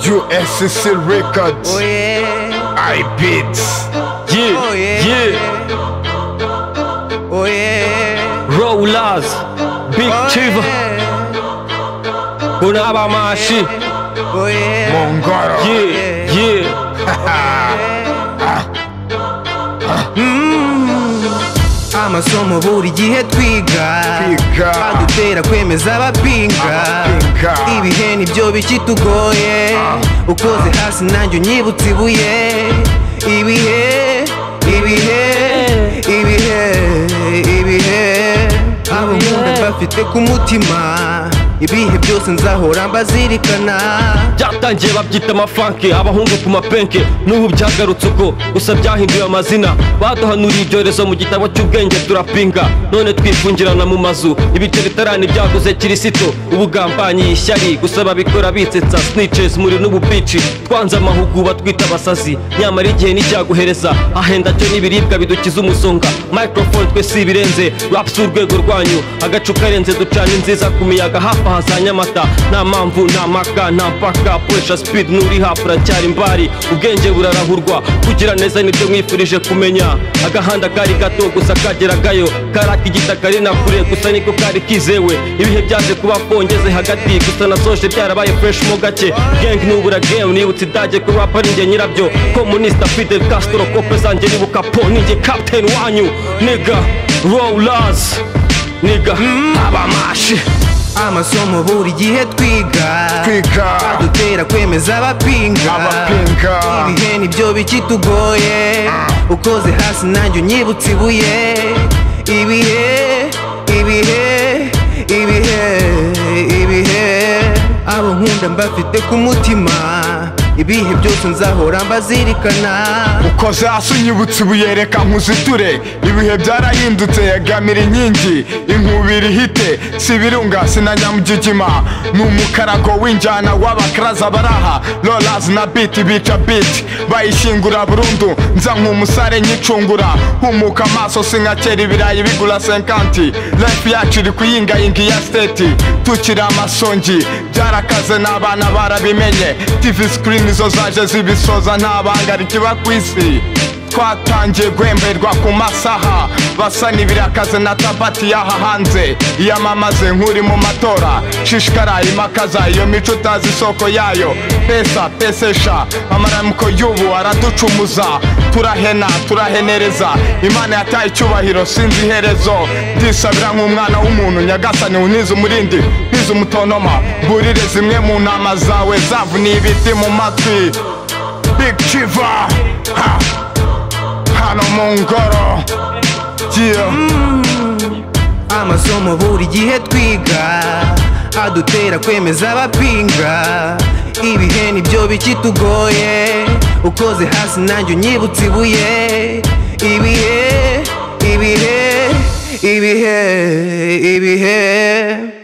USCC Records. Oh yeah, I beats. Yeah, Oh, yeah. yeah. oh yeah. Rollers, Big Oh, Chiva, yeah. Bunaba Mashi, Oh yeah. Mongoro. yeah, yeah. Amasomo buri gihe twiga Twiga. adutera kwemeza abapinga Abapinga. ibihe nibyo bikitugoye ukoze hasi nanjye unyibutse ibuye ibihe ibihe ibihe ibihe abo nkunda bafite ku mutima ibihe byose nzahora mbazirikana byatangiye babyita amafanke abahungu ku mapenke n'ubu byagarutse uko gusa byahinduye amazina baduhanuriye ibyorezo mu gitabo cy'ubwenge turapinga none twifungirana mu mazu ibice bitarani byaguze kirisito ubugambanyi ishyari gusa babikora bitsetsa sniches muri n'ubupici twanze amahuguba twita abasazi nyamara igihe nicyaguhereza ahenda cyo n'ibiribwa bidukiza umusonga microphone twe si ibirenze raps urwego rwanyu agacu karenze ducana inziza ku miyaga hafi aha za nyamata nta mpamvu nta maka nta mpaka puresha speed n'uri hafi uracyari imbari ubwenge burarahurwa kugira neza nibyo mwifurije kumenya agahanda kari gato gusa kageragayo karaka igitaka ari na kure gusa niko kari kizewe ibihe byaje kuba kongeze hagati gusa nasoje byarabaye fresh mo gake gang nubura game nibutse idage ko rap ari njye nyirabyo komunista Fidel Castro kope zanjye nibuka po ninjye captain wanyu niga rollers niga abamashi amasomo buri gihe twiga Twiga. adutera kwemeza abapinga Abapinga. ibihe nibyo bikitugoye ukoze hasi nanjye unyibutse ibuye ibihe ibihe ibihe ibihe abo nkunda mbafite ku mutima ibihe byose nzahora mbazirikana Uko zasi unyibutse ibuye reka nkuziture ibihe byarahindutse yagamira inkingi inkubiri ihite si ibirunga sina nyamugigima ni umukarago w'injyana w'abakaraza baraha rollers na beat bica beat bayishingura burundu nza nk'umusare nyicungura humuka amaso sinkakera ibirayi bigura 50 life yacu iri kuyingayinga iya state tukiri amasongi byarakaze n'abana barabimenye tv screen izo zaje zibisoza nta banga rikiba ku isi twatangiye guhemberwa ku masaha basa n'ibirakaze na tabati y'aha hanze iyamamaze nk'uri mu matora shishikara imakaza iyo mico utazi isoko yayo pesa pesesha amaramuko y'ubu araducumuza turahena turahenereza imana yataye icyubahiro sinzi iherezo ndisabira nk'umwana w'umuntu nyagasani unize umurindi ntize umutonoma mburire zimwe mu ntama zawe zavuniye ibiti mu matwi Big Chiva ha. Hano Mongoro Yeah amasomo buri gihe twiga adutera kwemeza abapinga ibihe nibyo bikitugoye ukoze hasi nanjye unyibutse ibuye ibihe ibihe ibihe ibihe